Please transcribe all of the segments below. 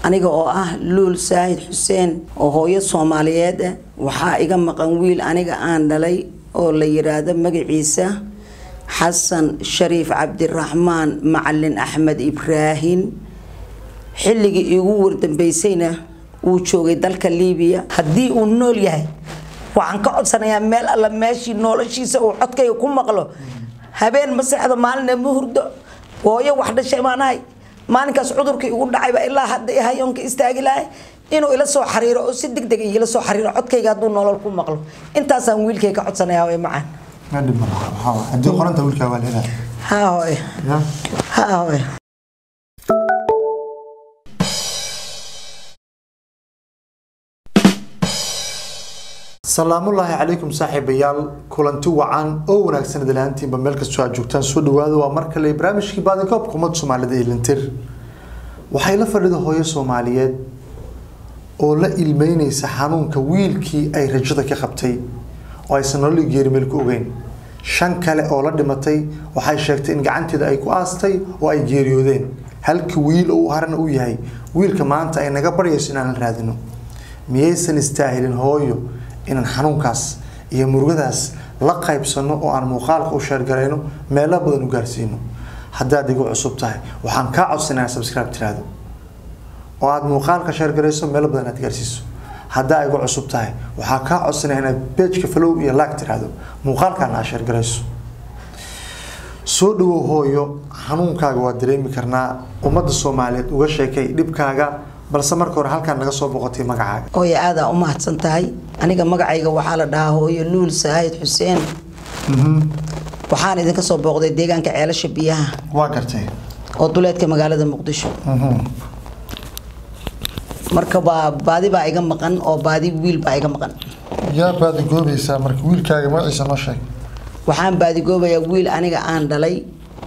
aniga oo ah luul saahid xuseen oo hooyo soomaaliyeed ah waxaa iga maqan wiil aniga aan dhalay oo la yiraahdo magaciisa xasan shariif cabdiraxmaan macalin axmed ibraahin xilligii iigu wardambeysayna wuu joogay dalka liibiya haddii uu nool yahay waxaan ka codsanayaa meel alla meeshii noloshiisa uu codkayga ku maqlo habeen ma seexdo maalina ma hurdo hooyo wax dhashay maanahay maalinkaas cudurkii igu dhacayba ilaa hadda hayoonka istaagi lahay inuu ila soo xariiro oo si deg deg ila soo xariiro codkayga hadduu nolol ku maqlo intaasaan wiilkay ka codsanayaa way macaan haddii qoranta wiilkaa waa leedahay ha hooye ha hooye salaamullaahi calaykum saaxiibayaal kulanti wacan oo wanaagsan idalaantiinba meel kastoo aad joogtaan soo dhawaada waa mar kale barnaamijkii baadikoobka ummadda soomaalida ee lintir waxay la fadhida hooyo soomaaliyeed oo la ilmeyneysa xanuunka wiilkii ay rajada ka qabtay oo aysan nololi geerimeel ku ogeyn shan kale oo la dhimatay waxay sheegtay in gacanteeda ay ku aastay oo ay geeriyoodeen halka wiil oo uu harana u yahay wiilka maanta ay naga baryayso inaan la raadino miyaysan istaahilin hooyo inaan xanuunkaas iyo murugadaas la qaybsano oo aan muuqaalka u sheergarayno meelo badan u gaarsiino haddaad igu cusub tahay waxaan kaa codsanaya subscribe tiraahdo oo aad muuqaalka sheergarayso meelo badan aad gaarsiiso haddaa igu cusub tahay waxaa kaa codsanaya inaad bejka flow iyo laag tiraahdo muuqaalkaana aad sheergarayso soo dhawow hooyo xanuunkaaga waa dareemi karnaa ummadda soomaaliyeed uga sheekay dhibkaaga balse marka hore halkaan naga soo boqotay magacaaga hooye aadaa u mahadsan tahay aniga magacayga waxaa la dhahaa hooyo luul saahid xuseen waxaan idinka soo booqday deegaanka ceelasha biyaha waa gartay oo duleedka magaalada muqdisho marka baa baadi baa iga maqan oo baadi wiil baa iga maqan yaa baadigoobaysaa marka wiilkaaga magaciisa noo sheeg waxaan baadigoobayaa wiil aniga aan dhalay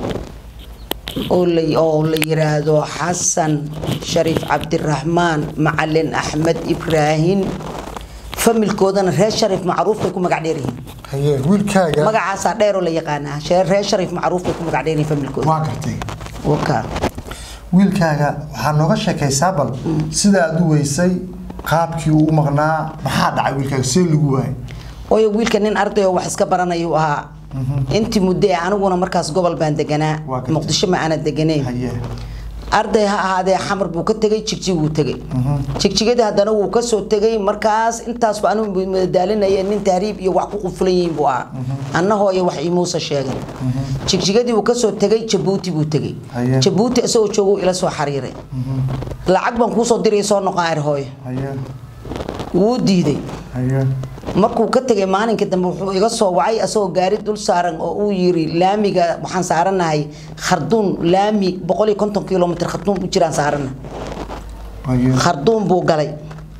oo la oo la yiraahdo xasan shariif cabdiraxmaan macalin axmed ibraahin familkoodana reer shariif macruuf bay ku magac dheer yihiin haye wiilkaaga magacaasaa dheeroo la yaqaanaa shee- reer shariif macruuf bay ku magac dheer yihiin familkooda waa gartay waka wiilkaaga waxaa nooga sheekaysaa bal sida aad u weysay qaabkii uu u maqnaa maxaa dhacay wiilkaaga see lagu waayay ooyo wiilka nin arday oo wax iska baranayuu ahaa intii muddo ee aniguna markaas gobol baan deganaa Waa gartay. muqdisho ma aana deganayn haye arday ha ahaadee xamar buu ka tegay jigjig wuu tegay jigjigadii haddana wuu kasoo tegay markaas intaasba anigu madaalinaya nin tahriib iyo wax ku qufulan yihiin buu ahaa anna hooyo wax imuusa sheegay jigjigadii wuu kasoo tegay jabuuti buu tegay Haye. jabuuti isagoo joogu ila soo xariiray lacag baan kuusoo diray soo noqaar hooyo haye wuu diiday haye markuu ka tegay maalinka dambe wuxuu iga soo wacay asagoo gaari dul saaran oo uu yiri laamiga waxaan saaranahay kharduun laami boqol iyo konton kilomitr kharduun u jiraan saarana haye kharduun buu galay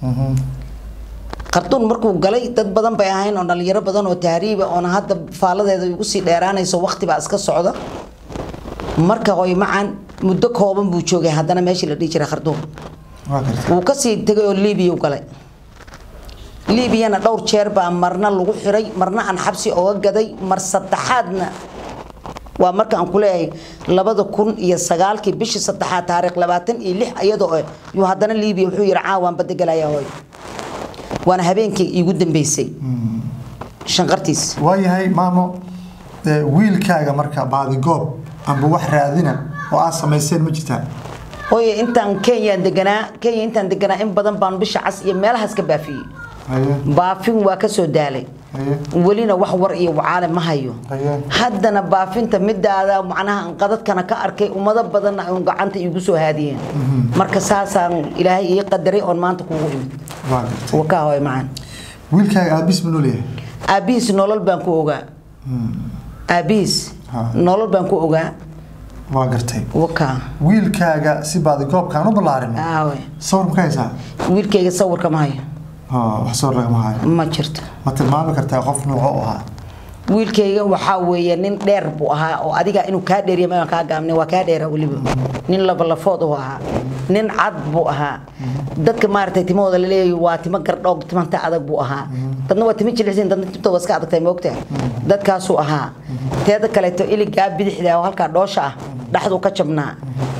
kharduun markuu galay dad badan bay ahayn oo dhalinyaro badan oo tahriiba oona hadda faaladeeda igu sii dheeraanayso waqti baa iska socda marka hoy macan muddo kooban buu joogay haddana meeshii la dhihi jiray kharduun waa gartay wuu kasii tegay oo libiya u galay liibiyana dhowr jeer baa marna lagu xiray marna aan xabsi oga gaday mar saddexaadna waa marka aan kuleeyahay labada kun iyo sagaalkii bishii saddexaad taariikh labaatan iyo lix iyadoo eh yuu haddana liibiya wuxuu yihi caawaan badda galaya hooy waana habeenkii iigu dambeysay shanqartiis waayahay maamo ee, wiilkaaga marka baadigoob amba wax raadina oo aad samayseen ma jirtaa hooye intaan kenyaan deganaa kenya intaan deganaa in badan baan bisha cas iyo meelahaas ka baafiyey haye baafin waa kasoo daalay haye welina wax war iyo wacaale ma hayo Haye. haddana baafinta midaada macnaha aan qadadkana ka arkay ummado badanna ay gacanta iigu soo haadiyeen marka saasaan ilaahay ii qadaray oon maanta kugu imid waa gartay wakaa hoy macaan wiilkaaga aabis ma noolyahay aabihiis nolol baan ku ogaa aabihiis Ha. nolol baan ku ogaa waa gartay wakaa wiilkaaga si baadigoobkaan u ballaarino aawe sawir ma ka haysaa wiilkayga sawirka ma hayo Ha, wax sawir lagama hayo ma jirto ma tilmaami kartaa qof nuuco u ahaa wiilkayga waxaa weeye nin dheer buu ahaa oo adiga inuu kaa dheeriya maan kaa gaabne waa kaa dheera weliba nin labalafood uu ahaa nin cad buu ahaa dadka maaragtay timahooda laleeyahay waa timo gardhoog timanta adag buu ahaa dadna waa timo jilicsan dadna timtooda iska adagtay moogtaa dadkaasuu ahaa teeda kaleeto iligaa bidixda oo halkaa dhoosha ah dhaxduu ka jabnaa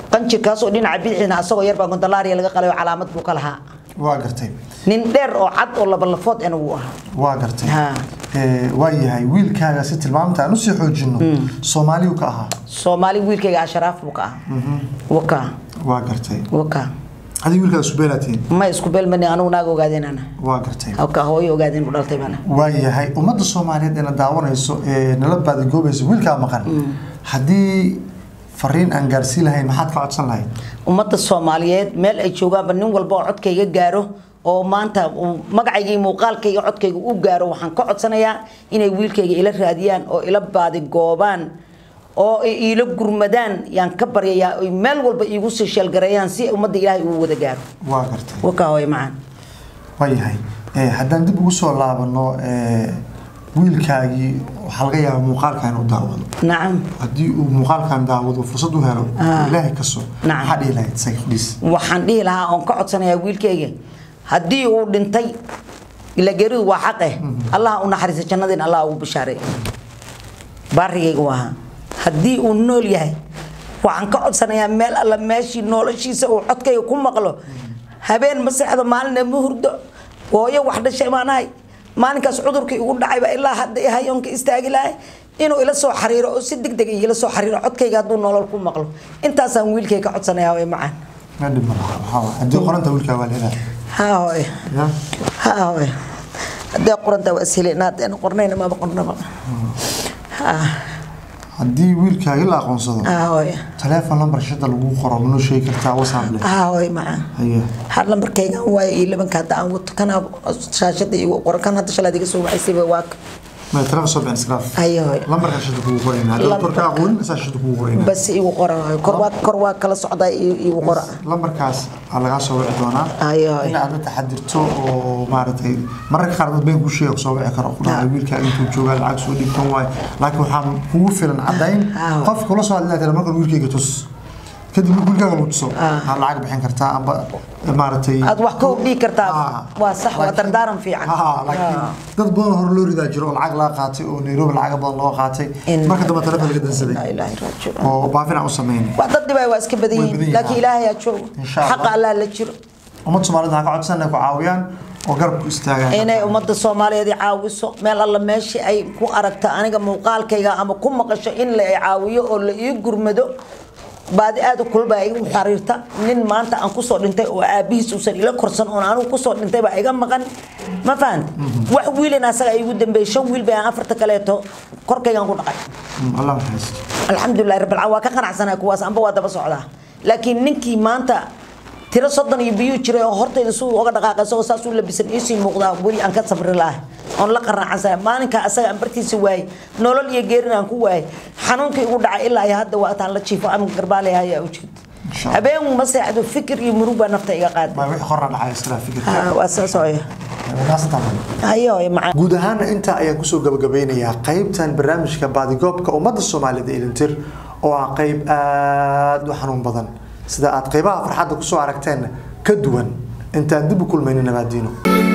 qanjirkaasoo dhinaca bidixina asagoo yar baa gondolaariya laga qalay oo calaamad buu ka lahaa waa gartay nin dheer oo cad oo labalafood ena wuu ahaa waa gartay Ha. Ee, waa yahay wiilkaaga si tilmaamta aan usii xoojino soomaaliyu ka ahaa soomaali wiilkayga asharaaf buu ka ahaa waka waa gartay waka adiga wiilkaaga subeelaatiin ma isku beelmani anugu naaga ogaadeen ana waa gartay halka hooyo ogaadeen u dhaltay bana waa yahay ummadda soomaaliyeed ee na daawanayso ee nala baadigoobaysa wiilkaa maqan haddii fariin aan gaarsiin lahayn maxaad ka codsan lahayd ummadda soomaaliyeed meel ay joogaanba nin walba oo codkayga gaaro oo maanta uu magacayga iyo muuqaalkayga codkayga u gaaro waxaan ka codsanayaa inay wiilkayga ila raadiyaan oo ila baadigoobaan oo ay iila gurmadaan yaan ka baryayaa oy meel walba iigu sii sheelgareeyaan si ummadda ilaahay uu wada gaaro waa gartay wakaa hooyo macaan waa yahay Ee, haddaan dib ugu soo laabano ee, wiilkaagii waxaa laga yaabaa muuqaalkan u daawado nacam haddii uu muuqaalkan daawado fursad u helo ilaahay kaso Nacam. maxaa dhihi lahayd isaga fadhiis waxaan dhihi lahaa oon ka codsanayaa wiilkayga haddii uu dhintay ila geeridu waa xaqe allah u naxariisa jannadiin allah ugu bishaaray baarigayga waa ahaa haddii uu nool yahay waxaan ka codsanayaa meel alla meeshii noloshiisa uu codkayga ku maqlo habeen ma seexdo maalina ma hurdo hooyo wax dhashay baan ahay maalinkaas cudurkii igu dhacayba ilaa hadda i hayoonka istaagi lahay inuu ila soo xariiro oo si degdeg ila soo xariiro codkayga hadduu nolol ku maqlo intaasaan wiilkayga ka codsanayaa way macaan ma dhib ma laha waxaa waaye. haddii qoranta wiilkaa waa leedahay haa hooyo ya haa hooyo haddee qoranta waa ishelina haddeen qornayna maba qornaba haa haddii wiilkaaga la aqoonsado haa hooyo taleefon lambar shada lagu qoro manoo sheegi kartaa whatsapp leh haa hooyo macaan haye har lambarkaygan waayo iyo labanka hadda aan wato kana shaashada igu qoran kan hadda shalaad iga soo wacaysayba waa ka ma taleefon soo bixin iskaraaf hayo hooyo lambarka shada kugu qorayna haddii Lambar- korka aqoonin isaa shada kugu qorayna bas igu qoran hooyo kor waa kor waa kala socdaa i- igu qora lambarkaas aa lagaa soo wici doonaa hayo hooyo inaad la taxadirto oo maaragtay mararka qaar dad been ku sheega soo wici karo kudhahay wiilkaa intuu joogaa lacag soo dhigtan waayo laakiin waxaa kugu filan cadayn Ah. qofka kula soo hadlaa tira markan wiilkayga tus kadib marka wiilkaaga lagu tuso aa lacag bixin kartaa amba maaragtay aad wax ka hordhigi kartaa Ah. waa sax waa Laakiin- dardaaran fiican Ah, laakiin Ah. dad badan hore loo ridaa jiro oo lacag laga qaatay oo nairobi lacaga badan loo qaatay In- marka dambe taleefon laga dansaday laa ilaaha illa raajicuun oo baafin aan u sameynay wax dad dhibay waa iska badan Way badan yihiin yihiin, laakiin ah. ilaahay aa joogo Insha Allah. xaqa allah la jiro ummad soomaalida ha ka codsan inay ku caawiyaan oo garab ku istaagaan inay ummadda soomaaliyeed i caawiso meel alla meeshii ay ku aragta aniga muuqaalkayga ama ku maqasho in la i caawiyo oo la ii gurmado baadi aad u kulbaa igu xariirta nin maanta aan kusoo dhintay oo aabihiis uusan ila korsan oon anigu kusoo dhintay baa iga maqan ma fahanta wax wiilin asaga igu dambeeyey shan wiil bay aan afarta kaleeto korkaygaan ku dhaqay Mm, allah maxaysto alxamdulilahi rabbil caalamiin waa ka qanacsanaa kuwaas amba waa daba socdaa laakiin ninkii maanta tiro soddon iyo biyuu jiray oo hortayda suu uga dhaqaaqay isagoo saas u labisan iisii muuqdaa weli aan ka sabri lahay oon la qaraacansanay maalinka asaga aan bartiisa waayey nolol iyo geerin aan ku waayey xanuunkii igu dhacay ilaa iyo hadda waa taan la jiifo ama garbaale ayaa u jeed Insha Allah. habeen ma seexdo fikir iyo murug baa nafta iga qaaday ma wixii qorna dhacay iskala fikirka Ha, waa saas ooya Wanaagsantahay. hayo macaan guud ahaana intaa ayaan kusoo gabagabeynayaa qaybtan barnaamijka baadigoobka ummadda soomaalida ilintir oo ah qayb aada u xanuun badan sida aad qaybaha farxadda kusoo aragteen ka duwan intaan dib u kulmaynin nabaadiino